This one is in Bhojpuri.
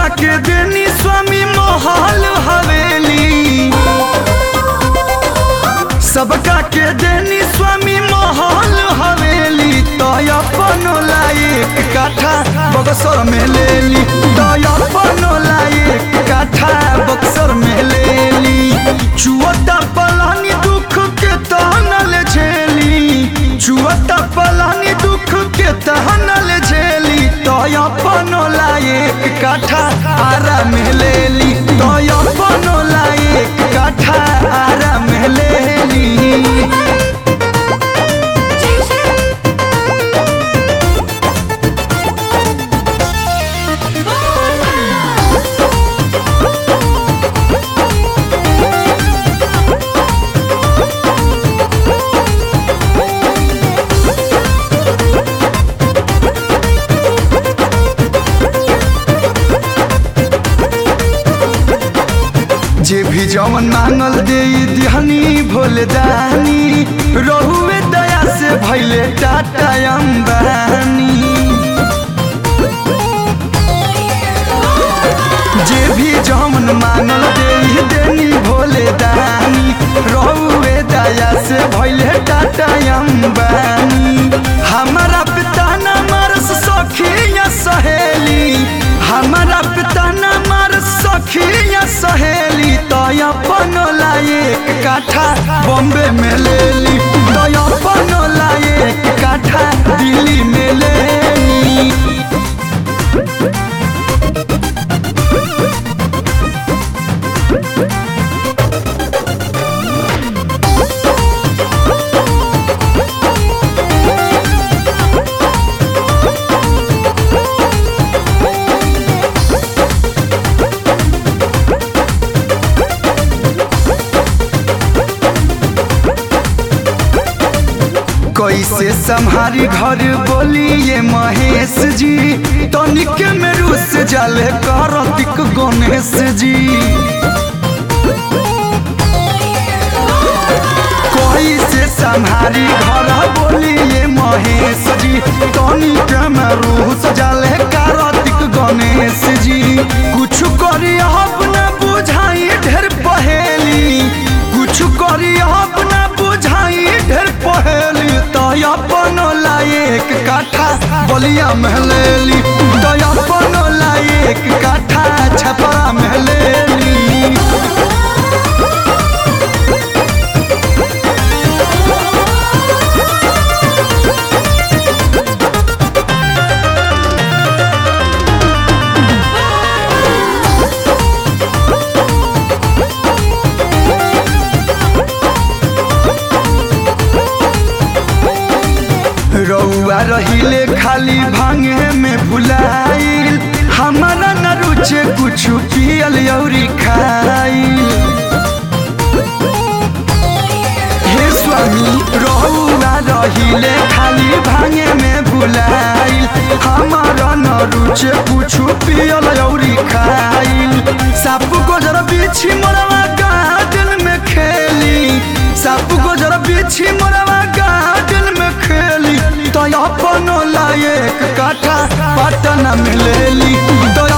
के देनी स्वामी महल हवेली सबका के देनी स्वामी महल हवेली तो अपन लायक काठा बक्सर में लेली तो अपन लायक काठा बक्सर में लेली चुअता पलानी दुख के तहनल झेली चुअता पलानी दुख के तहनल झेली तो अपन लायक काठा आरा में लेली तो अपन लायक काठा आरा में लेली जे भी जवन मांगल दे दिहनी भोले दानी रहुए दया से भैले टाटा अंबानी जे भी जवन मांगल दे देनी भोले दानी रहुए दया से भैले टाटा अंबानी हमारा पिता न मरस सखिया सहेली हमारा पिता न मरस सखिया सहेली तो अपन लायक काठा बॉम्बे में लेली तो अपन लायक काठा दिल्ली में लेली कैसे संहारी घर बोलिए महेश जी तनिक में रूस जाले करतिक गणेश जी कैसे संहारी घर बोलिए महेश जी तनिक में रूस जाले करतिक गणेश जी कुछ करी अपना बुझाई ढेर पहेली कुछ करी अपना बुझाई ढेर पहेली तो अपन लायक काठा बलिया महलेली तो अपन लायक काठा छपरा महलेली रउआ रहिले खाली भांगे में भुलाइल हमारा न रुचे कुछ पियल औरी खाइल हे स्वामी रउआ रहिले खाली भांगे में भुलाइल हमारा न रुचे कुछ पियल औरी खाइल साप गोजर बिछी मोरवा गार्डन में खेली साप गोजर बिछी मोरवा गार्डन में खेली तो अपन लायक काठा पटना में लेली तो